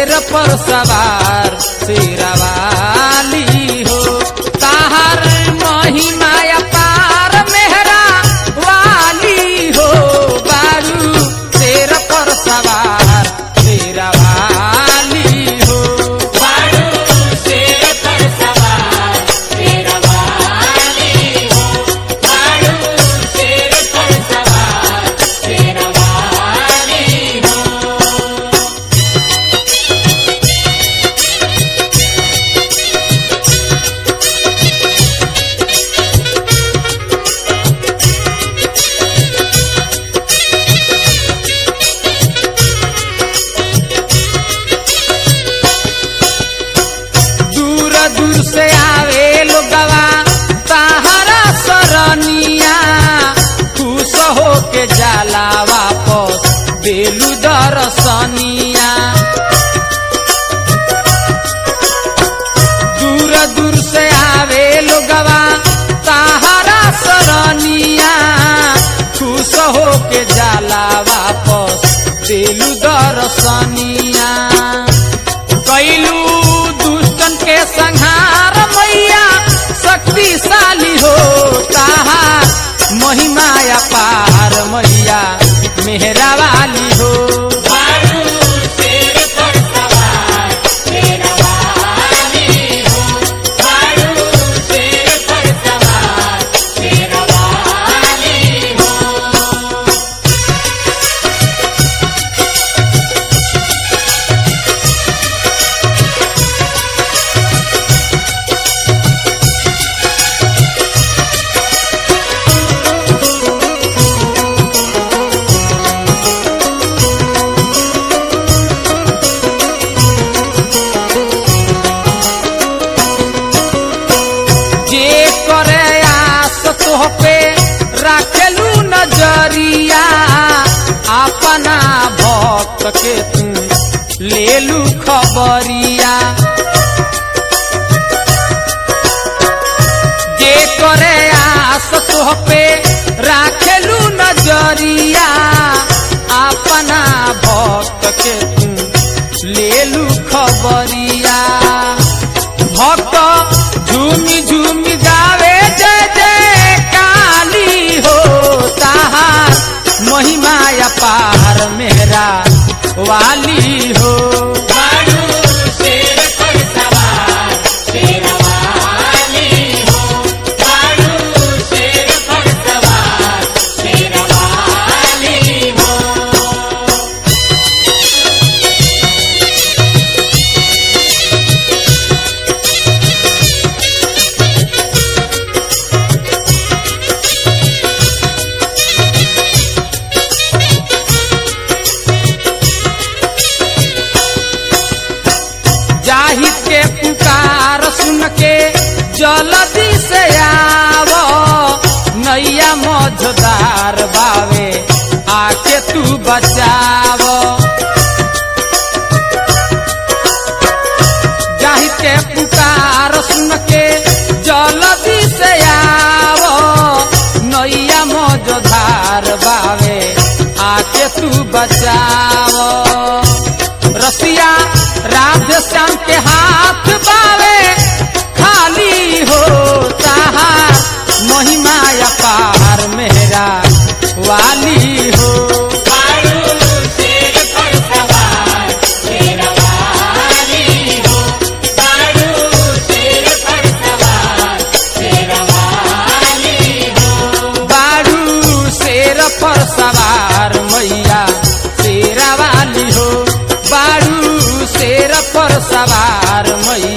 शेर पर सवार शेरवाली हो ताहर महिमा पार मेहरा वाली हो बारू शेर पर सवार शेरवाली हो दूर दूर से आवे लोगवा ताहरा सरनिया खुश हो के जाला वापस बेलू दरसनिया दूर दूर से आवे लोगवा ताहरा सरनिया खुश हो के जाला वापस बेलू दरसनिया कैलू दुष्टन के संहार मैया शक्तिशाली हो ताहा महिमा पार मैया मेहरा वाली हो जे करे आस तोह पे राखेलू नजरिया अपना भक्त के तू लेलू खबरिया जे करे आस तोह पे राखेलू नजरिया अपना भक्त के तू लेलू खबरिया भक्त झूमी झूमी गावे जय जय काली हो ताहार महिमा पार मेरा वाली हो जाहि के पुकार सुन के जल्दी से आव नैया मझदार बावे आके तू बचाव जाहि के पुकार सुन के जल्दी से आव नैया मझदार बावे आके तू बचाव रसिया राधे श्याम के हाथ बावे खाली हो ताहा महिमा पार मेरा वाली हो बारू शेर पर सवार मैया शेरा वाली हो बारू शेर पर सवार मैया